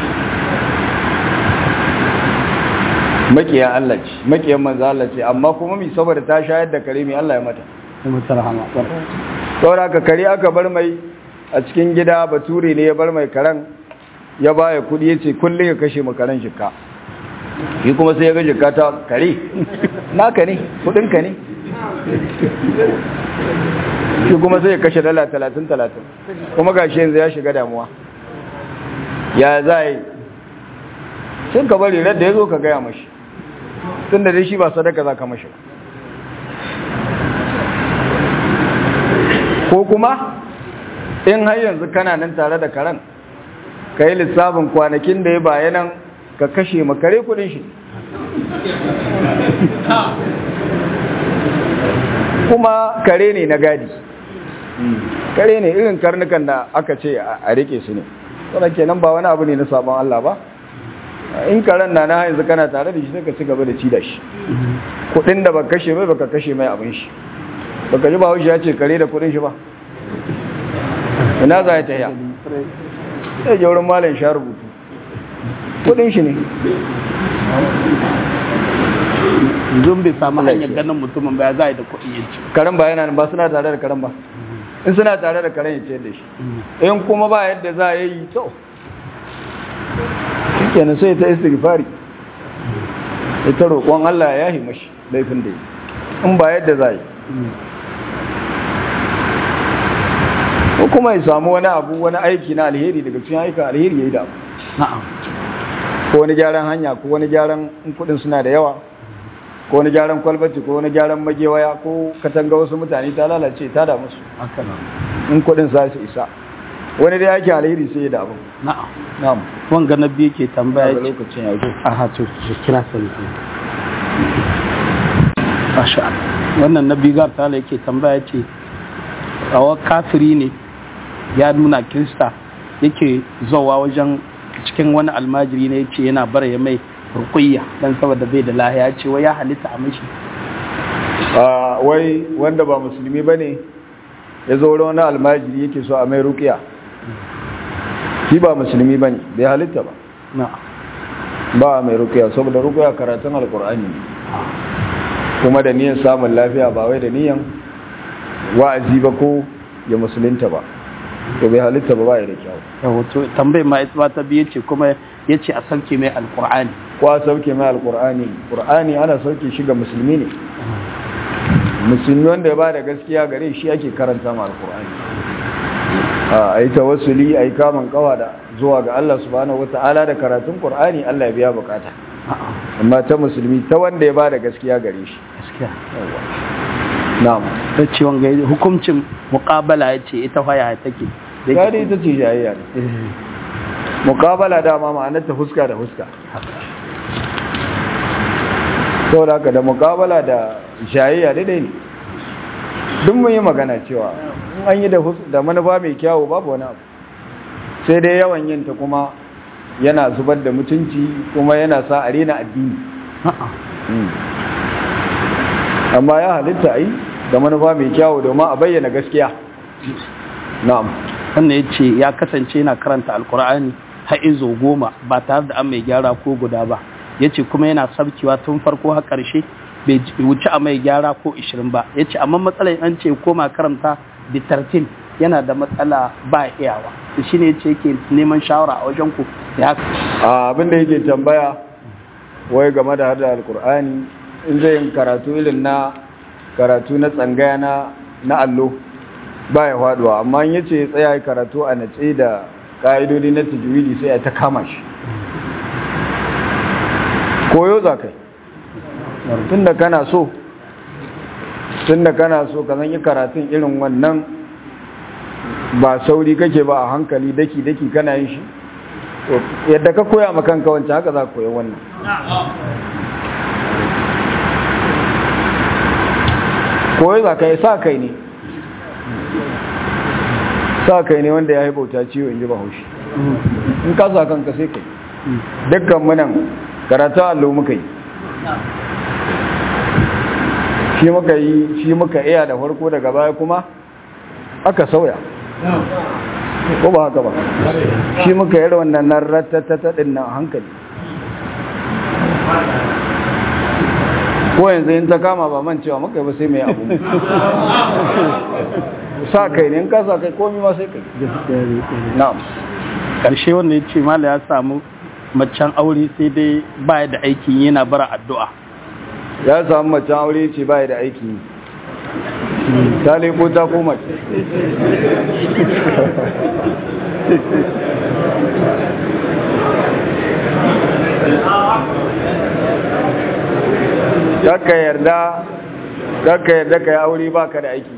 makiyan Allah ce makiyan manzo Allah ce amma kuma mi saboda ta shayar da kare mi Allah ya mata mutar hama saboda ka kare aka bar mai a cikin gida bature ne ya bar mai karen ya baya kudi ya ce kullum ya kashe makaran shika shi kuma sai ya ga shika ta kare naka ne kudinka ne shi kuma sai ya kashe dala talatin talatin kuma ga shi yanzu ya shiga damuwa ya za yi sun ka bari da ya zo ka gaya mashi tun da dai shi ba sadaka za ka mashi ko kuma in har yanzu kana nan tare da karen ka yi lissafin kwanakin da ya bayanan ka kashe makare kudin shi kuma kare ne na gadi kare ne irin karnukan da aka ce a rike su ne wadda kenan ba wani abu ne na sabon Allah ba in karen na na yanzu kana tare da shi sai ka ci gaba da ci da shi kudin da baka kashe mai baka kashe mai abin shi baka ji ba haushi ya ce kare da kudin shi ba ina za ya ta ya sai je wurin malam sha rubutu kudin shi ne zun bai samu hanyar ganin mutumin ba ya za a yi da kuɗi yanci karen ba yana ba suna tare da karen ba in suna tare da karen ya ce da shi in kuma ba yadda za a yi to shi kenan sai ta istighfari ita roƙon Allah ya yahi mashi laifin da yi in ba yadda za a yi ko kuma ya samu wani abu wani aiki na alheri daga cikin aikin alheri ya yi da abu na'am ko wani gyaran hanya ko wani gyaran in kudin suna da yawa ko wani gyaran kwalbati ko wani gyaran magewaya ko katanga wasu mutane ta lalace ta da musu haka nan in kudin za su isa wani da yake alheri sai ya da abu na'am na'am wanga na biyu ke tambaya a ce lokacin ya zo a hatu su kira sani Masha Allah. wannan na bigar tala yake tambaya ce rawa kafiri ne ya nuna kirista yake zowa wajen cikin wani almajiri ne yace yana bara ya mai rukuyya dan saboda bai da lahiya ce wai ya halitta a mishi a wai wanda ba musulmi ba ne ya zo wurin wani almajiri yake so a mai rukiya shi ba musulmi ba ne bai halitta ba na ba a mai rukiya saboda rukiya karatun alkur'ani ne kuma da niyan samun lafiya ba wai da niyan wa'azi ba ko ya musulunta ba to bai halitta ba ba ya da kyau wato tambayar ma ita ma ta biye ce kuma yace a sauke mai alqur'ani ko a sauke mai alkur'ani qur'ani ana sauke shi ga musulmi ne musulmi wanda ya ba da gaskiya gare shi ake karanta ma alkur'ani a yi tawassuli a yi kamun kawa da zuwa ga Allah subhanahu wata'ala da karatun qur'ani Allah ya biya bukata amma ta musulmi ta wanda ya ba da gaskiya gare shi gaskiya na'am ta ce wanga hukuncin muqabala yace ita faya take da yake- gari ita ce jayayya ne Eh, muqabala dama ma'anar ta fuska da fuska saboda haka da mukabala da shayayya daidai ne duk mun yi magana cewa in an yi da manufa mai kyawu babu wani abu sai dai yawan yin ta kuma yana zubar da mutunci kuma yana sa a rena addini amma ya halitta a yi da manufa mai kyawu domin a bayyana gaskiya na'am wannan ya ce ya kasance yana karanta alkur'ani har izo goma ba tare da an mai gyara ko guda ba ya ce kuma yana sabkewa tun farko har ƙarshe bai wuce a mai gyara ko ishirin ba ya ce amma matsalar an ce koma karanta bitartin yana da matsala ba iyawa da shi ne ya ce yake neman shawara a wajen ku da haka abin da yake tambaya wai game da hada alkur'ani in zai yin karatu irin na karatu na tsangaya na na allo ba ya faduwa amma in yace ya tsaya karatu a nace da ka'idodi na tajwidi sai ya ta kama shi koyo za kai tunda kana so tunda kana so ka zan yi karatun irin wannan ba sauri kake ba a hankali daki daki kana yin shi yadda ka koya makanka wancan haka za ka koya wannan koyo za ka yi sa kai ne sa kai ne wanda ya yi bauta ciwo in ji ba haushi in ka sa kanka sai kai dukkan munan karatu allo muka yi shi muka yi shi muka iya da farko daga baya kuma aka sauya ko ba haka ba shi muka yi wannan nan ratatata din nan hankali ko yanzu in ta kama ba man cewa muka yi ba sai mai abu sa kai ne in ka sa kai komi ma sai kai na'am ƙarshe wanda ya ce mala ya samu macen aure sai dai baya da aikin yana bara addu'a ya samu macen aure ce baya da aiki ta leko ta koma Kaka yarda kaka yarda ka yi aure ba ka da aiki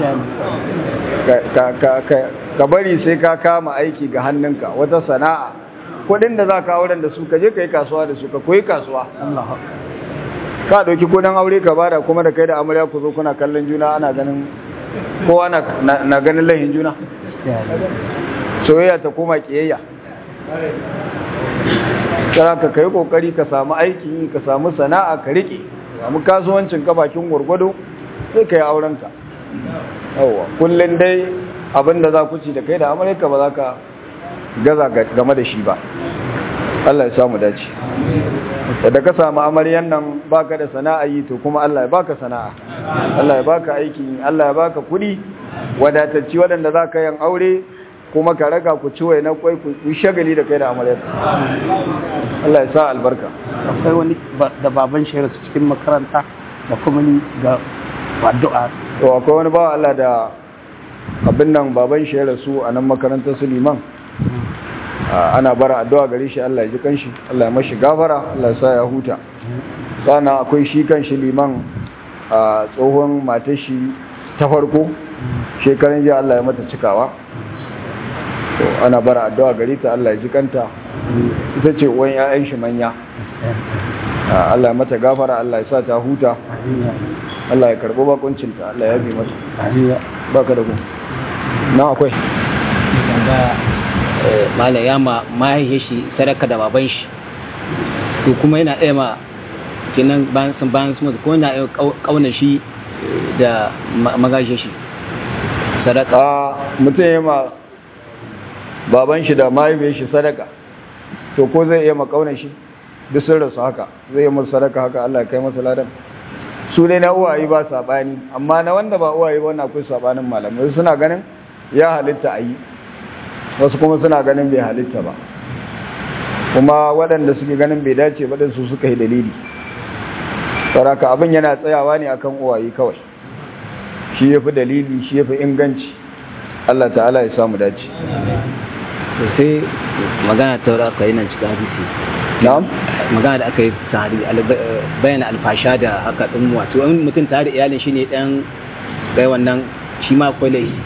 ka bari sai ka kama aiki ga hannunka wata sana'a kudin da za ka auren da su ka je ka yi kasuwa da su ka koyi kasuwa ka ɗauki kudin aure ka bada kuma da kai da amarya ku zo kuna kallon juna ana ganin kowa na ganin lahin juna soyayya ta koma kiyayya kira ka kai kokari ka samu aiki ka samu sana'a ka rike samu kasuwancin ka bakin gwargwado sai ka yi aurenka yawa kullum dai abinda za ku ci da kai da amurka ba za ka gaza game da shi ba Allah ya samu dace da ka samu amaryan nan baka da sana'a yi to kuma Allah ya baka sana'a Allah ya baka aiki Allah ya baka kuɗi wadatacci waɗanda za ka yin aure kuma ka raga ku ci wai na kwai ku shagali da kai da amaryar Allah ya sa albarka akwai wani da baban shi rasu cikin makaranta da kuma ni ga addu'a to akwai wani bawa Allah da abin nan baban shi rasu a nan makarantar su liman ana bara addu'a gare shi Allah ya ji kanshi Allah ya mashi gafara Allah ya sa ya huta sana akwai shi kanshi liman a tsohon matashi ta farko shekaran jiya Allah ya mata cikawa to ana bara addu'a gare ta Allah ya ji kanta ita ce uwan ƴaƴan shi manya Allah ya mata gafara Allah ya sa ta huta Allah ya karbo bakuncinta Allah ya bi mata baka da ku na akwai malam ya ma mahaifiyar shi sadaka da baban shi to kuma yana ɗaya ma kenan bayan sun bayan sun mutu ko yana ɗaya ƙaunar shi da magajiyar shi sadaka a mutum ya ma baban shi da mahaifiyar shi sadaka to ko zai iya makaunar shi duk sun rasu haka zai yi musu sadaka haka Allah ya kai masa ladan su dai na uwaye ba sabani amma na wanda ba uwaye ba wannan akwai sabanin malamai suna ganin ya halitta a yi wasu kuma suna ganin bai halitta ba kuma waɗanda suke ganin bai dace ba su suka yi dalili saraka abin yana tsayawa ne akan uwaye kawai shi ya fi dalili shi ya fi inganci Allah ta'ala ya samu dace sai magana ta wadda aka yi nan cikin hadisi na'am magana da aka yi tare bayyana alfasha da aka ɗin wato in mutum tare da iyalin shi ne ɗan bai wannan shi ma akwai laifi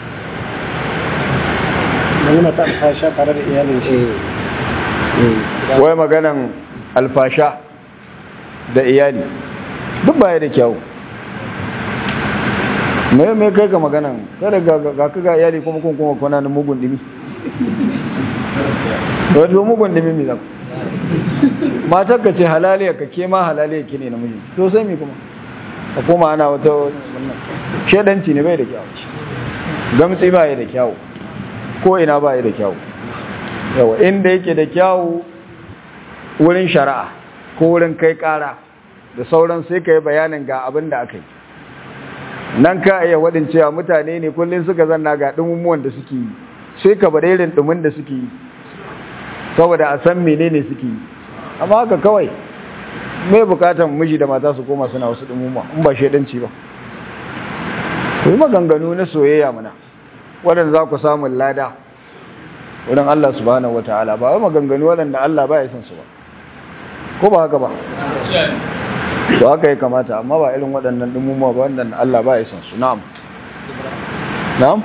magana ta alfasha tare da iyalin shi wai maganan alfasha da iyali duk baya da kyau me me kai ka magana kada ga ga ka ga iyali kuma kun kuma kuna nan mugun dimi wato mugun dimi mi zaka matar ka ce halaliya ka ke ma halaliya ki ne namiji to sai mi kuma ka koma ana wata wannan shedanci ne bai da kyau gamtsi ba ya da kyau ko ina ba ya da kyau yawa inda yake da kyau wurin shari'a ko wurin kai kara da sauran sai ka yi bayanin ga abin da aka yi nan ka iya waɗin cewa mutane ne kullum suka zanna ga ɗumumuwan da suke yi sai ka bada irin ɗumin da suke yi saboda a san menene suke yi amma haka kawai mai bukatan miji da mata su koma suna wasu ɗumumuwa in ba shaidanci ba ku yi maganganu na soyayya mana waɗanda za ku samun lada wurin Allah subhanahu wata'ala ba wai maganganu waɗanda Allah ba ya san su ba ko ba haka ba to haka ya kamata amma ba irin waɗannan dumuma ba wanda Allah ba ya san su na'am na'am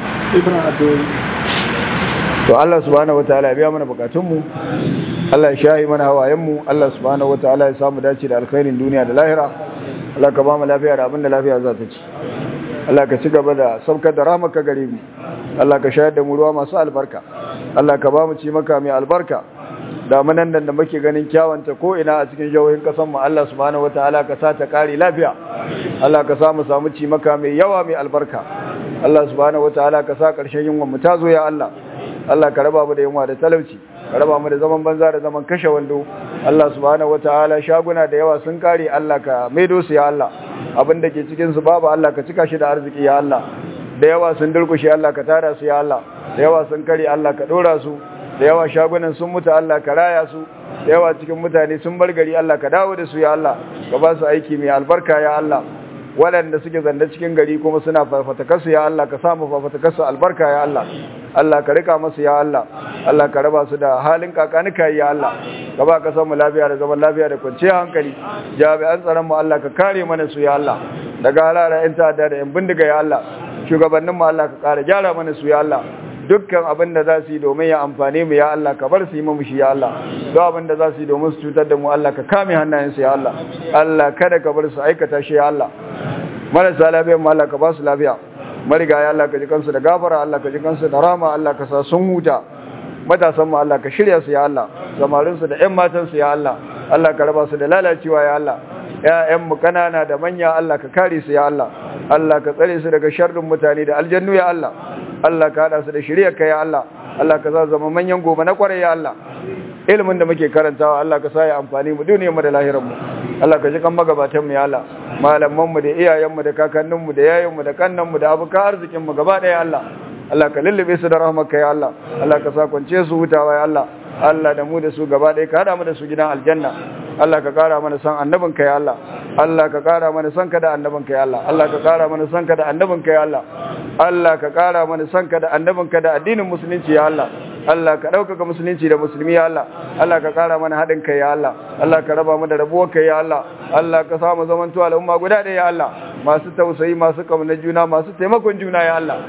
to Allah subhanahu wataala ya biya mana bukatunmu Allah ya shahi mana hawayenmu Allah subhanahu wataala ya samu dace da alkhairin duniya da lahira Allah ka ba mu lafiya da abin da lafiya za ta ci Allah ka ci gaba da saukar da rahmaka gare mu Allah ka shayar da mu ruwa masu albarka Allah ka ba mu ci maka mai albarka damunan da muke ganin kyawanta ko ina a cikin jihohin kasan mu Allah subhanahu wataala ka sa ta kare lafiya Allah ka sa mu samu ci maka mai yawa mai albarka Allah subhanahu wataala ka sa karshen yunwan mu ta zo ya Allah Allah ka raba mu da yunwa da talauci ka raba mu da zaman banza da zaman kashe wando Allah subhanahu wataala shaguna da yawa sun kare Allah ka maido su ya Allah abin da ke cikin su babu Allah ka cika shi da arziki ya Allah da yawa sun durkushe Allah ka tara su ya Allah da yawa sun kare Allah ka dora su da yawa shagunan sun mutu Allah ka raya su da yawa cikin mutane sun bar gari Allah ka dawo da su ya Allah ka ba su aiki mai albarka ya Allah waɗanda suke zanda cikin gari kuma suna fafatakarsu ya Allah ka samu fafatakarsu albarka ya Allah Allah ka rika masu ya Allah Allah ka raba su da halin kakanika ya Allah ka ba ka samu lafiya da zaman lafiya da kwanciyar hankali jami'an tsaron mu Allah ka kare mana su ya Allah daga halara yan ta'adda da yan bindiga ya Allah shugabannin mu Allah ka kare gyara mana su ya Allah dukkan abin da za su yi domin ya amfane mu ya Allah ka bar su yi mu shi ya Allah duk abin da za su yi domin su cutar da mu Allah ka kame hannayensu ya Allah Allah kada ka bar su aikata shi ya Allah marasa lafiya mu Allah ka ba su lafiya mariga ya Allah ka ji kansu da gafara Allah ka ji kansu da rama Allah ka sa sun huta matasan mu Allah ka shirya su ya Allah samarin su da ƴan matan su ya Allah Allah ka raba su da lalacewa ya Allah ƴaƴan mu kanana da manya Allah ka kare su ya Allah Allah ka tsare su daga sharrin mutane da aljannu ya Allah Allah ka hada su da shirya ka ya Allah Allah ka sa zama manyan gobe na kwarai ya Allah ilimin da muke karantawa Allah ka sa ya amfani mu duniyar mu da lahirar mu Allah ka ji kan magabatan mu ya Allah malaman mu da iyayen mu da kakannin mu da yayin mu da kannan mu da abuka arzikin mu gaba daya Allah Allah ka lullube su da rahmarka ya Allah Allah ka sa kwance su hutawa ya Allah Allah da mu da su gaba daya ka hada mu da su gidan aljanna Allah ka kara mana san annabinka ya Allah Allah ka kara mana san ka da annabinka ya Allah Allah ka kara mana san ka da annabinka ya Allah Allah ka kara mana san ka da annabinka da addinin musulunci ya Allah Allah ka ɗaukaka musulunci da musulmi ya Allah Allah ka kara mana haɗin kai ya Allah Allah ka raba mu da rabuwar kai ya Allah Allah ka samu zamanto al'umma guda ɗaya ya Allah masu tausayi masu kauna juna masu taimakon juna ya Allah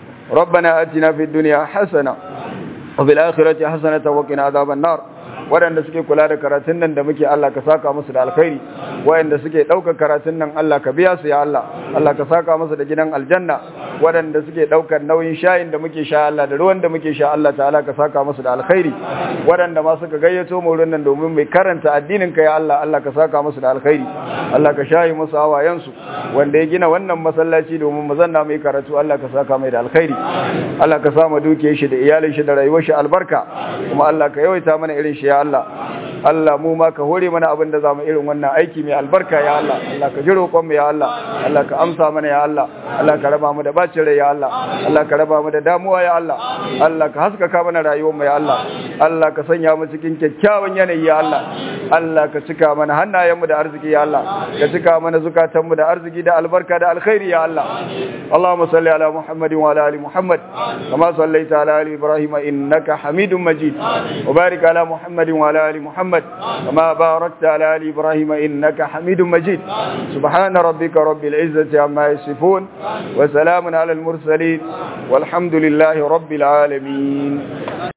ربنا آتنا في الدنيا حسنة وفي الآخرة حسنة وقنا عذاب النار waɗanda suke kula da karatun nan da muke Allah ka saka musu da alkhairi waɗanda suke ɗaukar karatun nan Allah ka biya su ya Allah Allah ka saka musu da gidan aljanna waɗanda suke ɗaukar nauyin shayin da muke sha Allah da ruwan da muke sha Allah ta'ala ka saka musu da alkhairi waɗanda ma suka gayyato mu wurin nan domin mai karanta addinin ka ya Allah Allah ka saka musu da alkhairi Allah ka shayi musu hawayensu wanda ya gina wannan masallaci domin mu zanna mai karatu Allah ka saka mai da alkhairi Allah ka sa mu duke shi da iyalin shi da rayuwar shi albarka kuma Allah ka yawaita mana irin shi ya Allah Allah mu ma ka hore mana abin da zamu irin wannan aiki mai albarka ya Allah Allah ka ji roƙon mu ya Allah Allah ka amsa mana ya Allah Allah ka raba mu da bacin rai ya Allah Allah ka raba mu da damuwa ya Allah Allah ka haskaka mana rayuwar mu ya Allah Allah ka sanya mu cikin kyakkyawan yanayi ya Allah Allah ka cika mana hannayen mu da arziki ya Allah ka cika mana zukatan mu da arziki da albarka da alkhairi ya Allah Allahumma salli ala Muhammadin wa ala ali Muhammad kama sallaita ala ali Ibrahim innaka Hamidum Majid wa barik ala Muhammadin wa ala ali Muhammad محمد كما باركت على آل إبراهيم إنك حميد مجيد سبحان ربك رب العزة عما يصفون وسلام على المرسلين والحمد لله رب العالمين